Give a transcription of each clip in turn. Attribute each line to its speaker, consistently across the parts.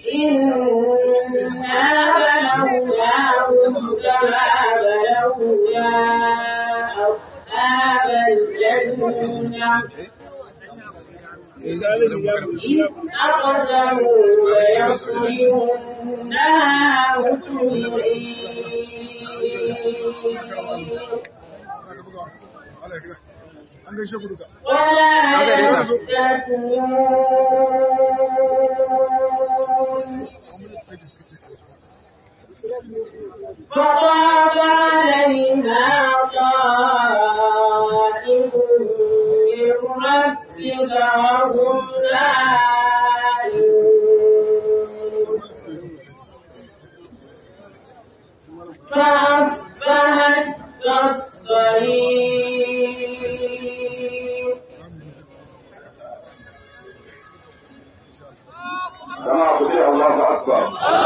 Speaker 1: إنا بلوناهم كما بلونا أصحاب الجنة إذ أقسموا ليصرمنها مسلمين
Speaker 2: an gaishe ku duka
Speaker 1: ولا يستثنون فطاف عليها طائف من ربك وهم نائمون فأصبحت كالصريم
Speaker 3: جماعة كده الله أكبر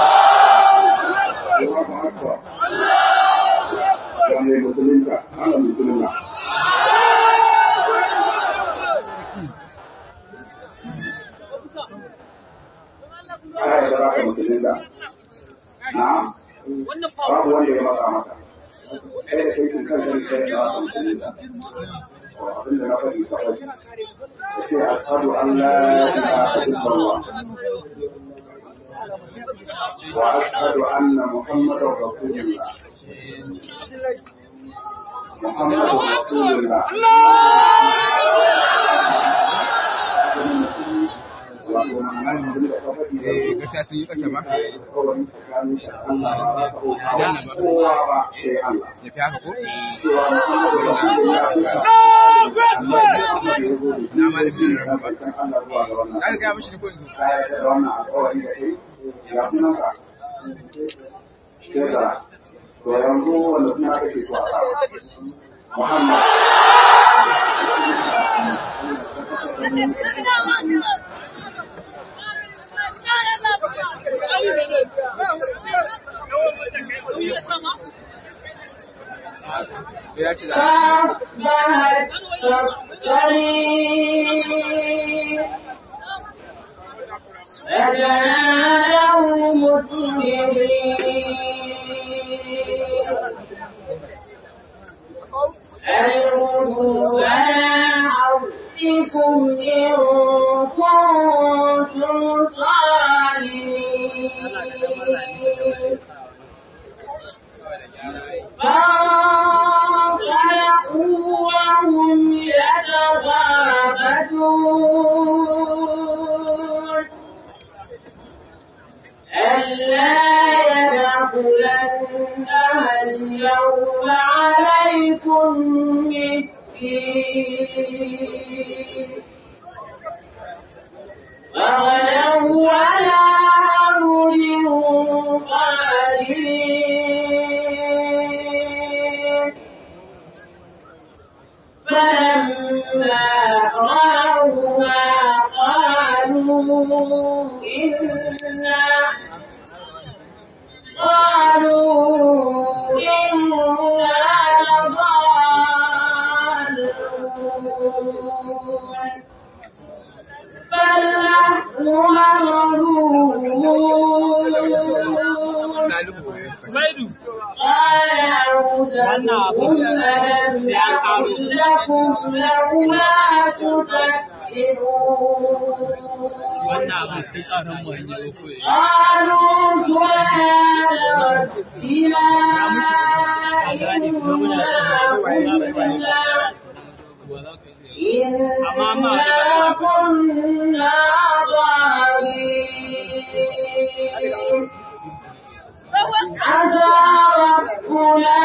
Speaker 3: الله أكبر يعني المسلمين أنا المسلمين أنا يدراك المسلمين نعم babu wanda ya maka maka kai da kai kan kan kai da musulmin abin da na faɗi ka faɗi sai ashhadu an la ilaha illallah wa ashhadu anna muhammadar rasulullah muhammadur rasulullah wato ma'ana abin da ka faɗi da
Speaker 4: gaskiya sun yi ƙasa ba
Speaker 3: kawai tsakanin shi Allah ba za ka bauta wa kowa ba sai Allah
Speaker 4: ya fi haka ko
Speaker 3: cewa muhammadu rasulullah ya
Speaker 4: na malamin rarraba ba
Speaker 3: barkan Allah zuwa ga wannan
Speaker 4: za ka gaya mashi da ko yanzu
Speaker 3: ka yarda da wannan alƙawari da kai ya sunan ka Shekara. To yanzu wanda suna kake so a sa Muhammad.
Speaker 4: ya ce da
Speaker 1: فأصبحت كالصريم فتنادوا مسلمين ألقوا على حرفكم إن كنتم صالحين فانطلقوا وهم يتخافتون ألا يدخلنها اليوم عليكم مسكين وغدوا على أمر قادرين فلما رأوها قالوا إنا قالوا إنا لضالون بل نحن محرومون
Speaker 4: ɗalibu ya suka ce
Speaker 1: قال أوزعهم ألم يقل لكم لولا تذكرون
Speaker 5: wannan abin sai tsarin mu hanyar ko ya
Speaker 1: قالوا سبحان ربنا إنا إنا كنا ظالمين عسى ربنا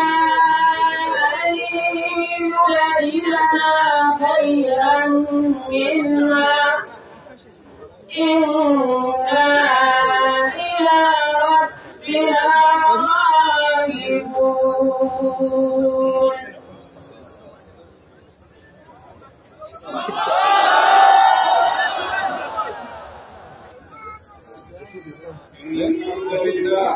Speaker 1: أن يبدلنا خيرا منها إنا إلى ربنا راغبون
Speaker 3: الحمد لله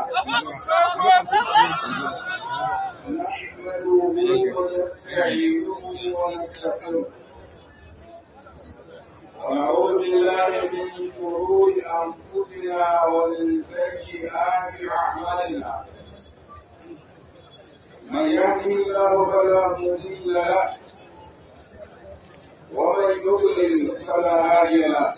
Speaker 3: نحمده ونستعينه ونستغفره ونعوذ بالله من شرور انفسنا أنفسنا ومن سيئات أعمالنا من يهده الله فلا مضل له ومن يضلل فلا هادي له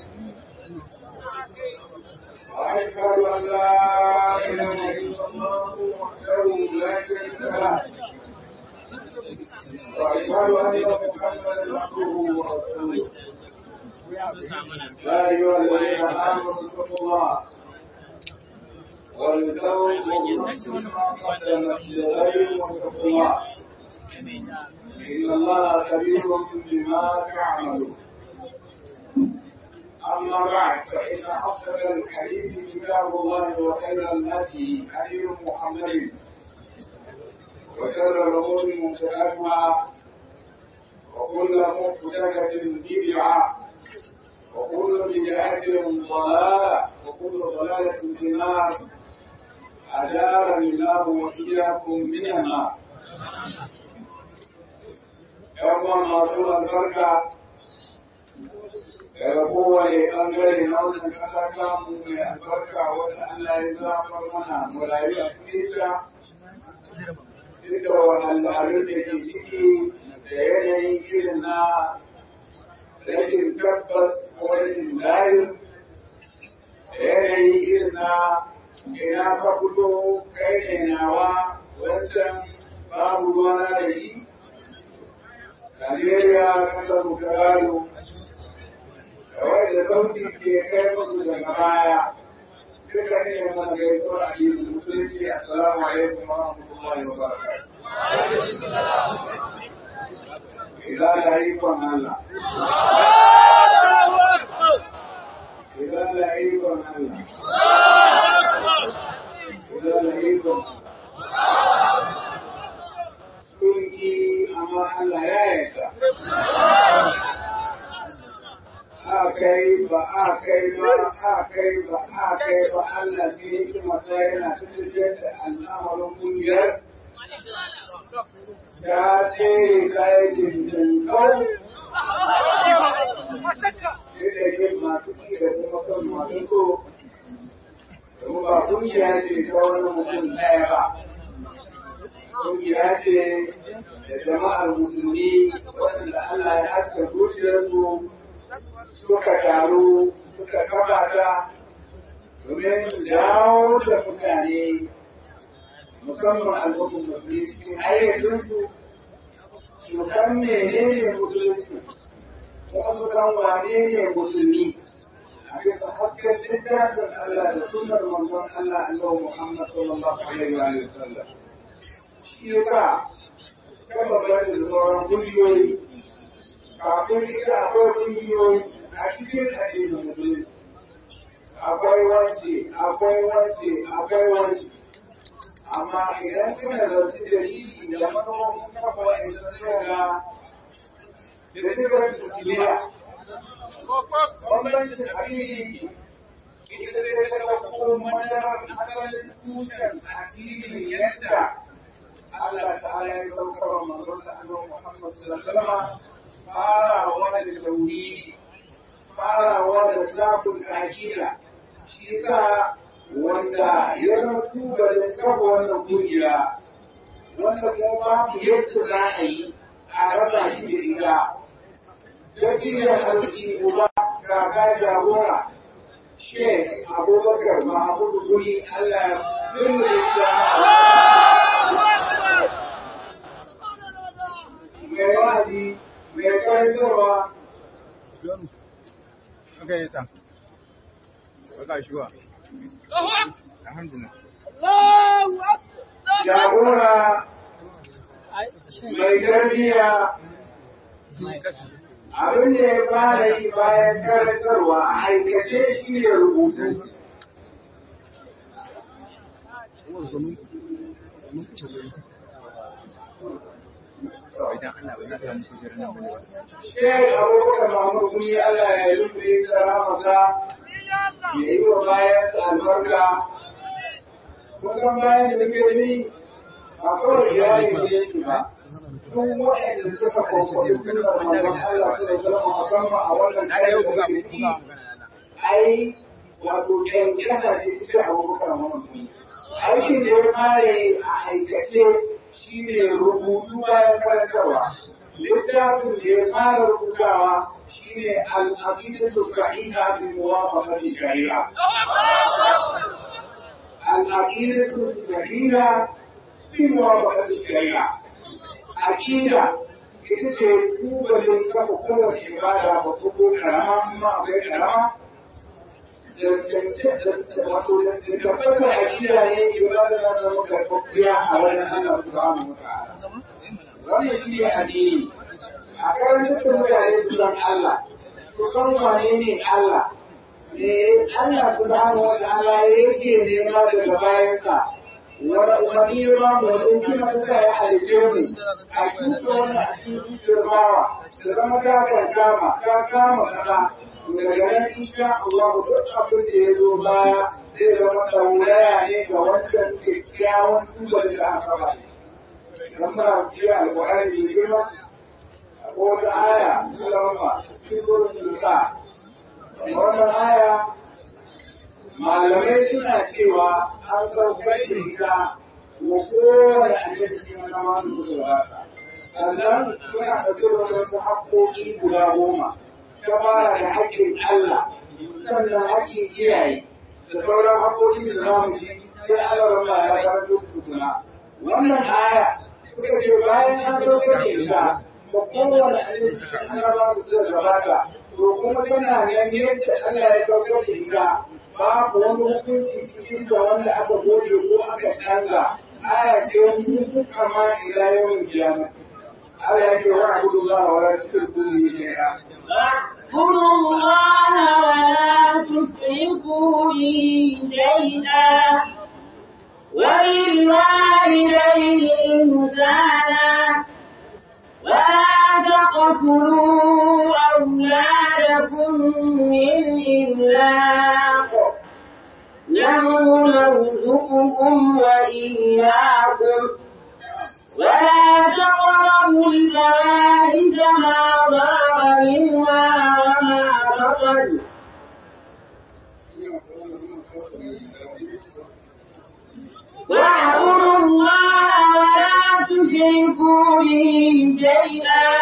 Speaker 3: وأشهد أن لا إله إلا الله وحده لا شريك له وأشهد أن محمدا عبده ورسوله يا أيها الذين آمنوا اتقوا الله ولتنظر نفس ما قدمت لغير واتقوا الله إن الله خبير بما تعملون أما بعد فإن أصدق الحديث كتاب الله وخير الهدي هدي محمد وشر الأمور محدثاتها وكل محدثة بدعة وكل بدعة ضلالة وكل ضلالة في النار أجارني الله وإياكم من النار يوم ما البركة daga kowane ɓangare na wannan ƙasa samu mai albarka wanda Allah ya zafar mana mu rayu a cikin ta duk da wahalhalun da ke ciki da yanayin irin na rashin tabbas ko rashin layin da yanayin irin na ina ka fito kai ne nawa wancan babu ruwana da shi Najeriya kasar mu ta gado wanda sauti ke kai musu daga baya duka ne mana gaisuwa a yi musulunci assalamu alaikum wa rahmatullahi wa barakatuh idan da ikon Allah idan da ikon Allah idan da ikon sun yi amma Allah ya yarda a kai ba a kai ba a kai ba a kai ba Allah ne yake masa yana tafiyar da al'amarin kungiyar ta tsere kayan jirgin kau da ke masu ci da kuma kan masu so domin ba kungiya ce ta wani mutum ɗaya ba kungiya ce da jama'ar musulmi waɗanda Allah ya haska zuciyarsu suka taru suka kafa ta domin jawo da mutane musamman al'ummar musulmi cikin hayyacinsu su san menene musulunci kuma su san wane ne musulmi a bisa hasken littafin Allah da sunnar manzon Allah Allah Muhammad sallallahu alaihi wa sallam shi yasa kafa bada sauran kungiyoyi kafin ita akwai kungiyoyi a cikin addinin musulunci akwai wance akwai wance akwai wance amma idan kana da wasu dalili da manufofin kafa wa'annan tsara da sifar kiliya bambancin addini ita ce ta ɗauko madarar asalin tushen addinin yadda Allah ta'ala ya saukar wa manzon sa annabi Muhammad sallallahu alaihi wasallam farawa da tauhidi farawa da zafin aƙida shi yasa wanda ya mutu da kafa wannan kungiya wanda kuma babu yadda za a yi a raba shi da ita ta cire arziki uba kaka jagora shek abubakar mahamudu guri allah ya firme mai wa'azi mai karantarwa
Speaker 4: Okay, yes, sir. Okay, sure. Alhamdulillah.
Speaker 3: jagora mai tarbiyya abin da ya fara yi bayan karantarwa a aikace shi ne rubutu
Speaker 4: Idan Allah ba za ta samu kujerar nan bane ba.
Speaker 3: Shek Abubakar Mahmud Gumi Allah ya yi rufe tsara masa ya yi wa bayan albarka. Kusan bayan da nake gani a kawai iyali ne shi ba. Duk waɗanda suka kwakwabi suna manzon Allah su da zama musamman a wannan
Speaker 4: Na da yau
Speaker 3: kayan da
Speaker 4: buga
Speaker 3: muke
Speaker 4: buga
Speaker 3: ciki,
Speaker 4: magana na.
Speaker 3: ai wato kyankyasa ce ta ce abubakar mamman aikin da ya fara yi a aikace shi ne rubutu bayan karantarwa littafin da ya fara rubutawa shi ne al'aqidatu sahiha bi muwafaqati shari'a al'aqidatu sahiha bi muwafaqati shari'a aqida ita ce tubalin kafa kowace ibada ba ko karama kuma akwai karama wato da tabbatar aqida ne ibada za ta zama karfafiya a wani Allah subhanahu wa ta'ala wannan shi ne addini a karantar da mutane su san Allah su san wane ne Allah ne Allah subhanahu wa ta'ala yake nema daga bayansa wani ba mu wani kima suka ya halice mu a cikin wani a cikin zuciyar bawa da zama ka kankama ka kama kaza daga nan insha Allah duk abin da ya zo baya zai zama tauraya ne ga wancan kyakkyawan tubar da aka ba dan ba biya alƙur'ani mai girma ko wata aya ta zama cikin gurin sa wannan aya malamai suna cewa an saukar da ita wa kowane annabi cikin zama da suka gabata sannan suna ɗauke da wasu haƙƙoƙi guda goma ta fara da haƙƙin Allah sannan haƙƙin iyaye da sauran haƙƙoƙi da za mu ji sai Allah rama ya karanto tukuna wannan aya suka ce bayan an saukar da ita ba kowane annabi cikin annabawa da suka gabata to kuma tana nan yadda Allah ya saukar da ita babu wani hukunci cikin da wanda aka goge ko aka canza aya ce wani hukunka ma ila yawan kiyama Allah ya ce wa abudullah wa la tushriku bihi shay'a
Speaker 1: واعبدوا الله ولا تشركوا به شيئا وبالوالدين إحسانا ولا تقتلوا أولادكم من إملاق نحن نرزقكم وإياكم ولا تقربوا الفواحش ما ظهر منها وما بطن واعبدوا الله ولا تشركوا به شيئا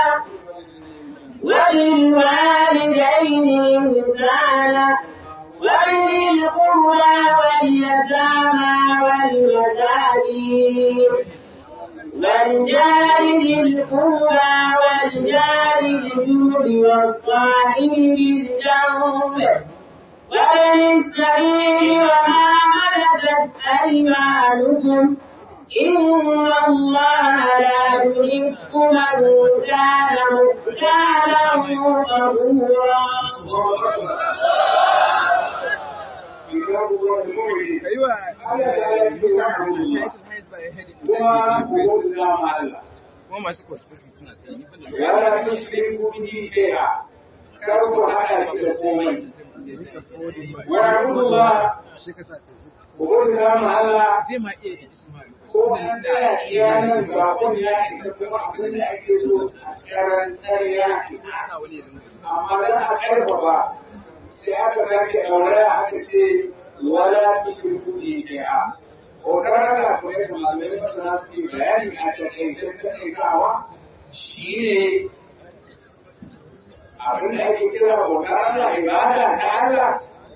Speaker 1: وبالوالدين إحسانا وبذي القربى واليتامى والمساكين والجار ذي القربى والجار الجود والصاحب بالجنب وابن السبيل وما ملكت أيمانكم إن الله لا يحب من كان مختالا فخورا
Speaker 3: كتاب الله المؤمن
Speaker 4: ايوه
Speaker 3: Allah ta yi cikin wa'adullah kuma ku bauta ma Allah
Speaker 4: kuma masu kwaskwasi suna ta yi bane
Speaker 3: ya la tushriku bihi shay'a kar ku haɗa shi da komai wa abudullah ku bauta ma Allah
Speaker 4: zai ma iya ijtimai
Speaker 3: ko an tsaya iyanan bakon ya isa kuma abin da ake so a karantar ya isa
Speaker 4: sa wani ya dinga
Speaker 3: amma dan a karfafa sai aka sake ɗauraya aka ce wala tushriku bihi shay'a ko kana kuma da malamai masana suke bayani a takaice takaitawa shine abin da ake kira bauta Allah ibada ta Allah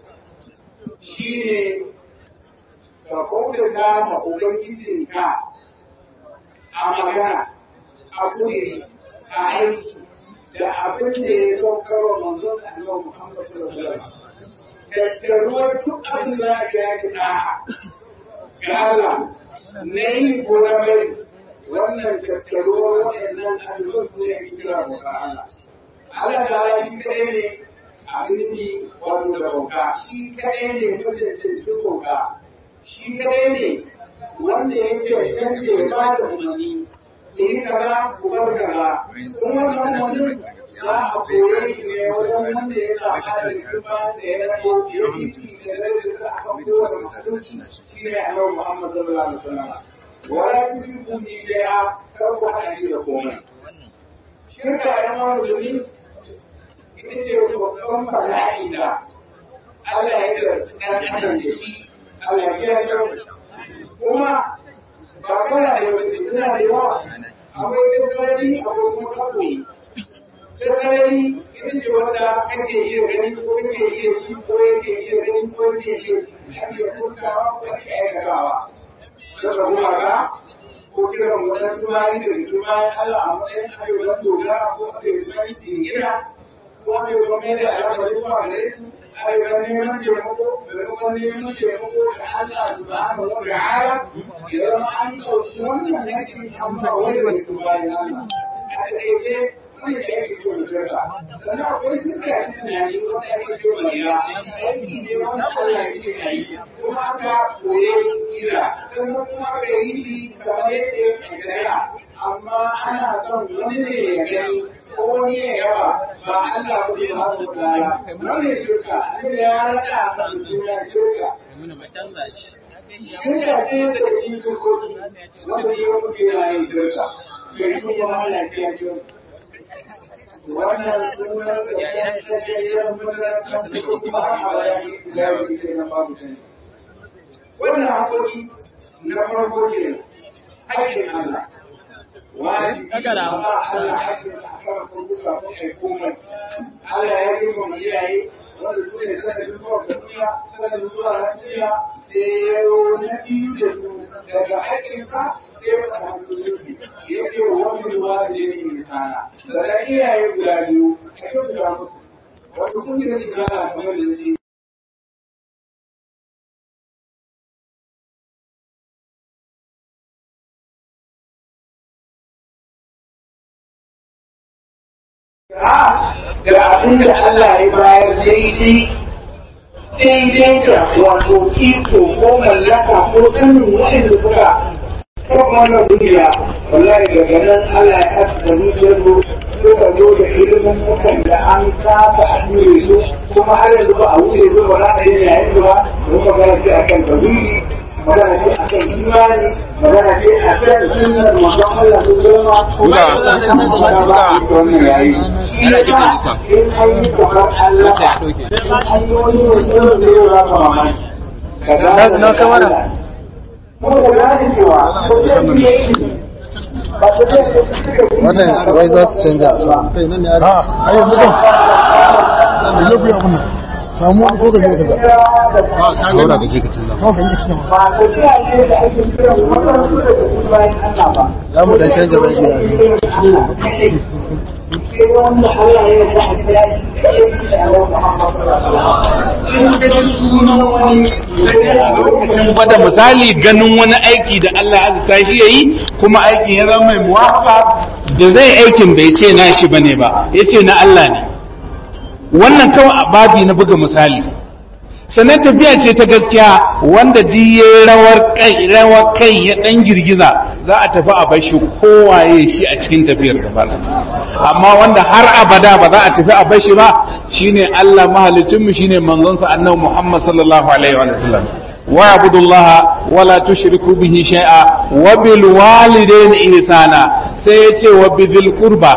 Speaker 3: shine ka kyautata ma ubangijinka a magana a kuri a aiki da abin da ya saukar wa manzon annabi Muhammad sallallahu alaihi wasallam tattaruwar duk abin da aka yaki da'a ga Allah na yi ko na bari wannan tattaruwar waɗannan abubuwan su ne ake kira bauta Allah Allah ta shi kaɗai ne abin yi wato da bauta shi kaɗai ne mutum cikin bauta shi kaɗai ne wanda ya ce sai ya ba da umarni ya yi kaza ku bar kaza kuma wannan wani za a koye shi ne wajen wanda ya zaɓa da kuma da ya rako ya yi da zai da aka kowa masu shi ne a yau Muhammad sallallahu alaihi wasallam wala tushriku bi shay'a kar ku haɗa shi da komai shirka ya ma musulmi ita ce babban bala'i da Allah ya karɓi ɗan adam da shi Allah ya kiyaye kuma ba kana da yawa ce tana da yawa akwai tattalin akwai kuma kaɓoyi tattalin ita ce wanda ake iya gani ko ake iya ci ko ake iya gani ko ake iya ci ake fuskawa ko ake aikatawa daga kuma ga ko kiran wasan tumari da tumari Allah a matsayin ayyukan dogara ko ayyukan jingina ko ayyukan mai da alaƙar zuwa gare su ayyukan neman taimako maimakon neman taimako da Allah subhanahu wa ta'ala idan an ɗauki wannan yankin an ba wani wani tumari Allah a taƙaice wani da yake ciwon shirka sannan akwai shirka a cikin tunani wanda ake ciwon riya aiki ne wanda Allah ya ce a yi kuma aka koye shi kira sannan kuma aka yi shi kamar yadda ya shari'a amma ana son wani ne ya gani ko wani ya yawa ba Allah ba ne ba mu kaya wani shirka ne ya rada a duniya shirka shirka ce da cikin shirkoki wanda ya muke yin shirka kai kuma Allah ya ce wannan sunan da ya tsaye mutanen da kuma a bayani da ya ke na babu sani wannan haƙoƙi na farko ne haƙƙin Allah wani ba Allah haƙƙin a kan kurkuka ko kai komai Allah ya yi mu iyaye wanda su ne sanar zuwa duniya sanar zuwa lafiya sai ya yi na biyu da su daga haƙƙin ka sai wata hankali ya ce wani ruwa da ya yi kana daga iyaye guda biyu a kyau da mutu wasu sun yi da shiga a kamar da su da abin da Allah ya bayar daidai daidai da wato iko ko mallaka ko sanin waɗanda suka kuma wannan duniya wallahi daga nan Allah ya hasa da zuciyar su suka zo da ilimin mukan da an kafa a duniya su kuma har yanzu ba a wuce su ba za a yi yayin su ba don magana ce akan tauhidi magana ce akan imani magana ce akan sunnar manzon Allah su zama kuma wannan yayi shi ne ba in an yi kamar Allah in an yi wani mutum da ya rama mamaki kaza
Speaker 2: na kamar wannan wai za su canja a sa
Speaker 6: kai nan ne a a yanzu kan nan da zai kuya abin nan samu wani ko ka je ka ga a ka ga
Speaker 2: dora ka je ka canza
Speaker 6: kawai ka je ka cikin
Speaker 3: ba tafiya ce da ake kiran waɗansu da su bayan Allah ba.
Speaker 2: za mu dan canja bai biya
Speaker 3: Sai wanda Allah ya yarda a kira shi da ya yi da Allah Muhammad sallallahu alaihi wasallam. In ka ji sunan wani a lokacin
Speaker 7: gwada misali ganin wani aiki da Allah ya azurta shi yayi kuma aikin ya zama mai muwafaqa da zai aikin bai ce na shi bane ba yace na Allah ne wannan kawai a babi na buga misali sannan tafiya ce ta gaskiya wanda duk ya rawar kai rawar kai ya dan girgiza za a tafi a bashi kowaye shi a cikin tafiyar gaba amma wanda har abada ba za a tafi a bashi ba shine Allah mahalicinmu shine manzonsa annabi Muhammad sallallahu alaihi wa sallam واعبدوا الله ولا تشركوا به شيئا وبالوالدين إحسانا سيتي وبذي القربى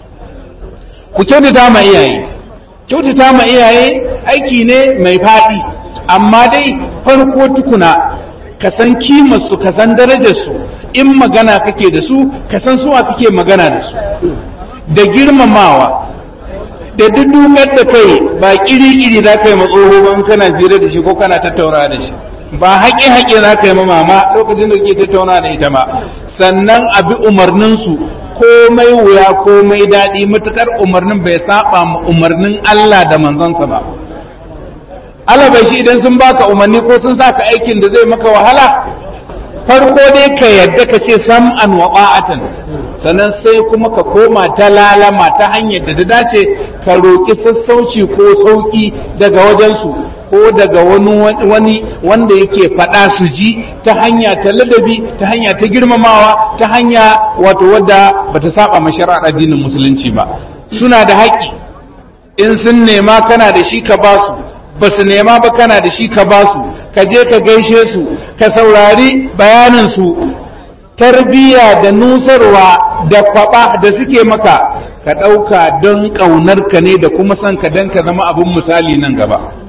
Speaker 7: ku kyautata ma iyaye kyautata ma iyaye aiki ne mai faɗi amma dai farko tukuna ka san kimarsu ka san darajarsu in magana kake da su ka san suwa kake magana da su da girmamawa da dudukar da kai ba kiri-kiri za ka yi matsoho ban kana jira da shi ko kana tattauna da shi ba haƙe-haƙe za ka yi ma mama lokacin da ke tattauna da ita ma sannan a bi umarninsu komai wuya komai daɗi matuƙar umarnin bai saba ma umarnin Allah da manzansa ba Allah bai shi idan sun baka umarni ko sun saka aikin da zai maka wahala farko dai ka yadda ka ce sam'an wa ba'atan sannan sai kuma ka koma ta lalama ta hanyar da ta dace ka roƙi sassauci ko sauƙi daga wajensu ko daga wani wani wanda yake faɗa su ji ta hanya ta ladabi ta hanya ta girmamawa ta hanya wato wadda bata saba ma shari'ar addinin musulunci ba suna da haƙƙi in sun nema kana da shi ka ba su ba su nema ba kana da shi ka ba su ka je ka gaishe su ka saurari bayanin su tarbiyya da nusarwa da kwaba da suke maka ka ɗauka don ƙaunar ka ne da kuma son ka don ka zama abin misali nan gaba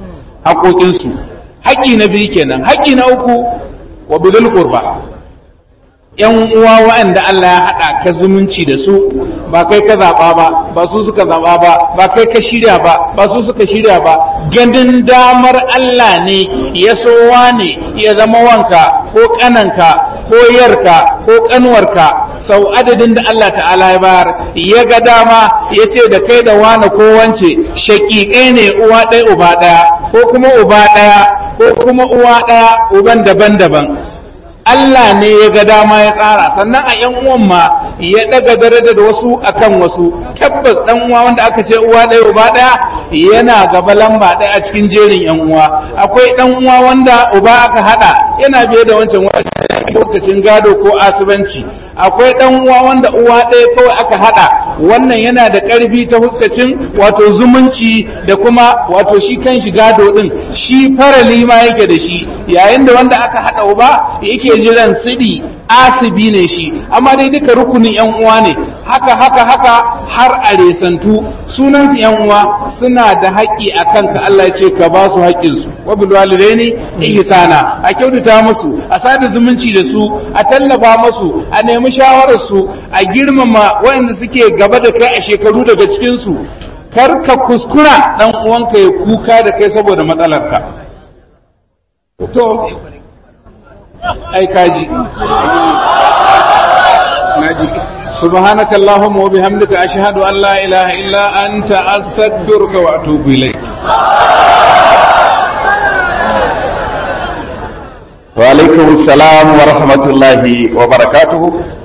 Speaker 7: haƙoƙinsu haƙƙi na biyu kenan haƙƙi na uku wa bidul qurba yan uwa waɗanda Allah ya haɗa ka zumunci da su ba kai ka zaɓa ba ba su suka zaɓa ba ba kai ka shirya ba ba su suka shirya ba ganin damar Allah ne ya so ne ya zama wanka ko ƙananka ko yarka ko ƙanwarka sau adadin da Allah ta'ala ya bayar ya ga dama ya ce da kai da wane ko wance shaƙiƙai ne uwa ɗaya uba ɗaya ko kuma uba ɗaya ko kuma uwa ɗaya uban daban-daban Allah ne ya ga dama ya tsara sannan a ‘yan uwan ma ya ɗaga daraja da wasu akan wasu tabbas ɗan uwa wanda aka ce uwa ɗaya uba ɗaya yana gaba lamba ɗaya a cikin jerin ‘yan uwa akwai ɗan uwa wanda uba aka haɗa yana biye da wancan lokacin gado ko asibanci akwai ɗan uwa wanda uwa ɗaya kawai aka haɗa wannan yana da ƙarfi ta huskacin wato zumunci da kuma wato shi kan shi gado ɗin shi farali ma yake da shi yayin da wanda aka haɗa uba yake jiran sidi asibi ne shi amma dai duka rukunin yan uwa ne haka haka haka har a resantu sunan yan uwa suna da haƙƙi a kanka Allah ce ka ba su haƙƙin su wa bil walidaini ihsana a kyautata musu a sada zumunci da su a tallafa musu a nemi shawarar su a girmama waɗanda suke gaba da kai a shekaru daga cikin su kar ka kuskura dan uwanka ya kuka da kai saboda matsalarka to ai kaji naji subhanaka allahumma wa bihamdika ashhadu an la ilaha illa anta astaghfiruka wa atubu ilayk
Speaker 8: wa alaikum assalam wa rahmatullahi wa barakatuhu